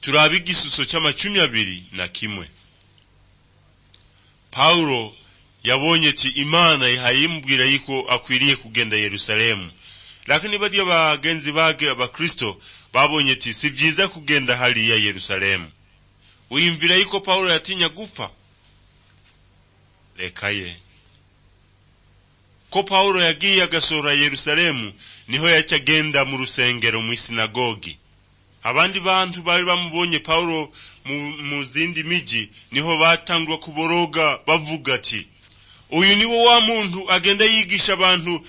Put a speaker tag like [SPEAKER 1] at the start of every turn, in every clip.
[SPEAKER 1] turi ab'igisuso cy'amacumi abiri na kimwe pawulo yabonye ati imana ihayimubwira yuko akwiriye kugenda yerusalemu lakini bariya bagenzi bage abakristo babonye ati si byiza kugenda hariya yerusalemu uyimvira yuko pawulo yatinya gupfa reka ye ko pawulo yagiye agasura yerusalemu niho yacagenda mu rusengero mu isinagogi abandi bantu bari bamubonye pawulo mu zindi miji niho batangwa kuboroga bavuga ati uyu niwo wa muntu agenda yigisha abantu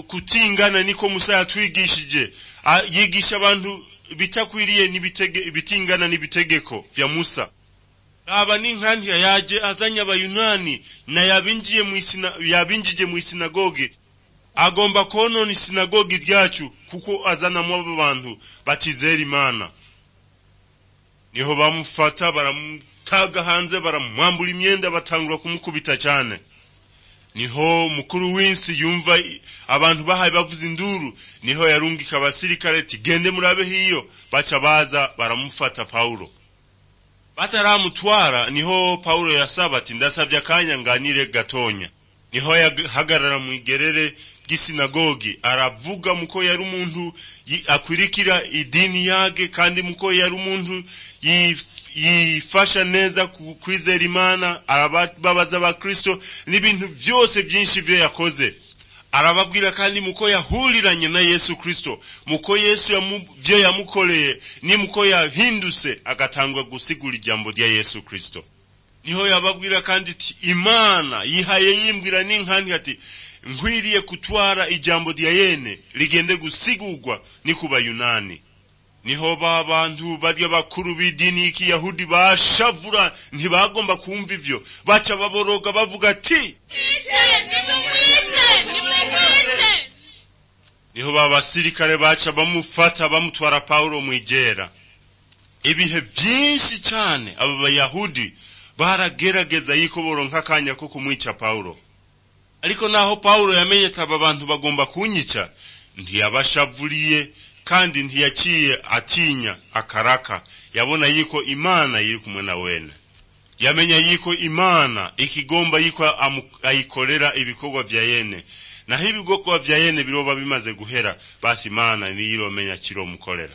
[SPEAKER 1] kutingana niko musa yatwigishije yigisha abantu bitakwiriye bitingana n'ibitegeko bya musa aba ni nk'andi yaje azanye abayunani na yabinjije mu isinagogi agomba konona isinagogi ryacu kuko azanamo abantu batizera imana niho bamufata baramutaga hanze baramwambura imyenda batangura kumukubita cyane niho mukuru w'insi yumva abantu bahaye bavuza induru niho yarungika abasirikare tigende murabe hiyo baca baza baramufata pawulo bataramutwara niho pawulo yasaba ati ndasabye akanya nganire gatonya niho yahagarara mu igerere ry'isinagogi aravuga muko yari umuntu akwirikira idini yage kandi muko yari umuntu yifasha neza kwizera imana arababaza abakristo n'ibintu byose byinshi byo yakoze arababwira kandi muko yahuriranye na yesu kristo muko yesu byo yamukoreye ni muko yahindutse agatangwa gusigura ijambo rya yesu kristo niho yababwira kandi ati imana yihaye yimbwira n'inkandi ati nkwiriye kutwara ijambo rya yene rigende gusigurwa ni ku bayunani niho ba bantu barya bakuru b'idini y'ikiyahudi bashavura ntibagomba kumva ibyo baca baboroga bavuga ati niho ba basirikare baca bamufata bamutwara pawulo mu igera ibihe byinshi cyane aba bayahudi baragerageza yuko boronka akanya ko kumwica pawulo ariko naho pawulo yamenye ati aba bantu bagomba kunyica ntiyabashavuriye kandi ntiyaciye atinya akaraka yabona yuko imana iri kumwe na wene yamenya yuko imana ikigomba yuko ayikorera ibikorwa vya yene naho ibikorwa vya yene biroba bimaze guhera basi imana niyo iromenya kiromukorera